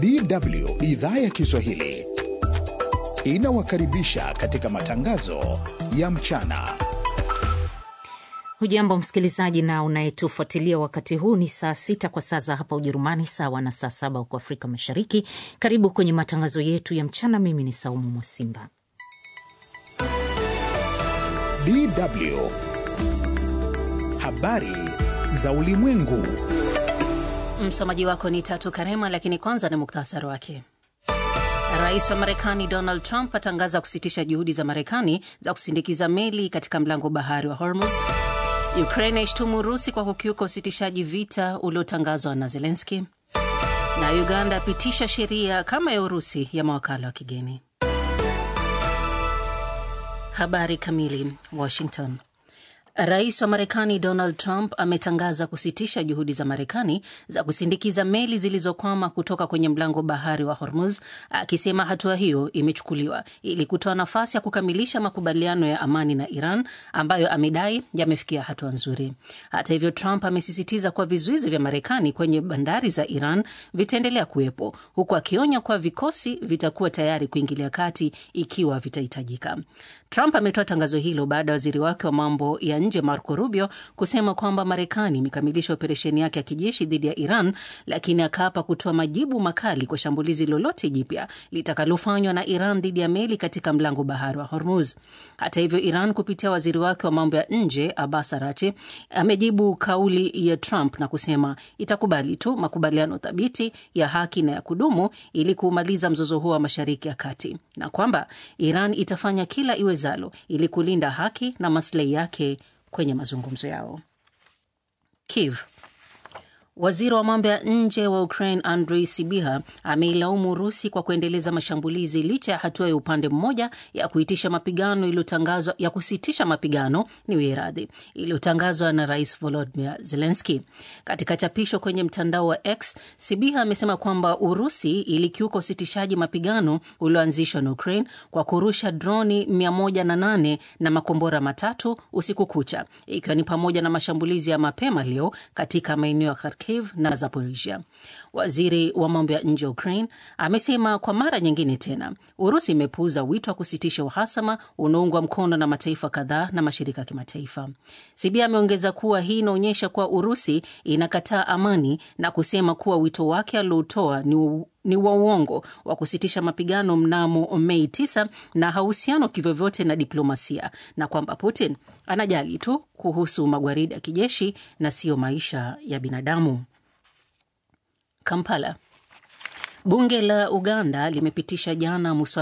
DW idhaa ya Kiswahili inawakaribisha katika matangazo ya mchana. Hujambo msikilizaji na unayetufuatilia wakati huu. Ni saa sita kwa saa za hapa Ujerumani, sawa na saa saba huko Afrika Mashariki. Karibu kwenye matangazo yetu ya mchana. Mimi ni Saumu Mwasimba. DW habari za ulimwengu. Msomaji wako ni Tatu Karema, lakini kwanza ni muktasari wake. Rais wa Marekani Donald Trump atangaza kusitisha juhudi za Marekani za kusindikiza meli katika mlango bahari wa Hormuz. Ukraine yaishtumu Urusi kwa kukiuka usitishaji vita uliotangazwa na Zelenski, na Uganda apitisha sheria kama ya Urusi ya mawakala wa kigeni. Habari kamili. Washington. Rais wa Marekani Donald Trump ametangaza kusitisha juhudi za Marekani za kusindikiza meli zilizokwama kutoka kwenye mlango bahari wa Hormuz, akisema hatua hiyo imechukuliwa ili kutoa nafasi ya kukamilisha makubaliano ya amani na Iran ambayo amedai yamefikia hatua nzuri. Hata hivyo, Trump amesisitiza kuwa vizuizi vya Marekani kwenye bandari za Iran vitaendelea kuwepo, huku akionya kuwa vikosi vitakuwa tayari kuingilia kati ikiwa vitahitajika. Trump ametoa tangazo hilo baada ya waziri wake wa mambo ya nje Marco Rubio kusema kwamba Marekani imekamilisha operesheni yake ya kijeshi dhidi ya Iran, lakini akaapa kutoa majibu makali kwa shambulizi lolote jipya litakalofanywa na Iran dhidi ya meli katika mlango bahari wa Hormuz. Hata hivyo, Iran kupitia waziri wake wa mambo ya nje Abbas Arachi amejibu kauli ya Trump na kusema itakubali tu makubaliano thabiti ya haki na ya kudumu ili kuumaliza mzozo huo wa Mashariki ya Kati na kwamba Iran itafanya kila iwezalo ili kulinda haki na maslahi yake kwenye mazungumzo yao. Kiev. Waziri wa mambo ya nje wa Ukraine Andrei Sibiha ameilaumu Urusi kwa kuendeleza mashambulizi licha ya hatua ya upande mmoja ya kuitisha mapigano iliyotangazwa ya kusitisha mapigano ni wiradhi iliyotangazwa na Rais Volodymyr Zelensky. Katika chapisho kwenye mtandao wa X, Sibiha amesema kwamba Urusi ilikiuka usitishaji mapigano ulioanzishwa na Ukraine kwa kurusha droni 108 na makombora matatu usiku kucha, ikiwa ni pamoja na mashambulizi ya mapema leo katika maeneo ya Kharkiv na Zaporizhia. Waziri wa mambo ya nje wa Ukraine amesema kwa mara nyingine tena Urusi imepuuza wito wa kusitisha uhasama unaoungwa mkono na mataifa kadhaa na mashirika ya kimataifa. Sibia ameongeza kuwa hii inaonyesha kuwa Urusi inakataa amani na kusema kuwa wito wake aliotoa ni ni wa uongo wa kusitisha mapigano mnamo Mei 9 na hauhusiano kivyovyote na diplomasia na kwamba Putin anajali tu kuhusu magwaridi ya kijeshi na siyo maisha ya binadamu. Kampala. Bunge la Uganda limepitisha jana muswada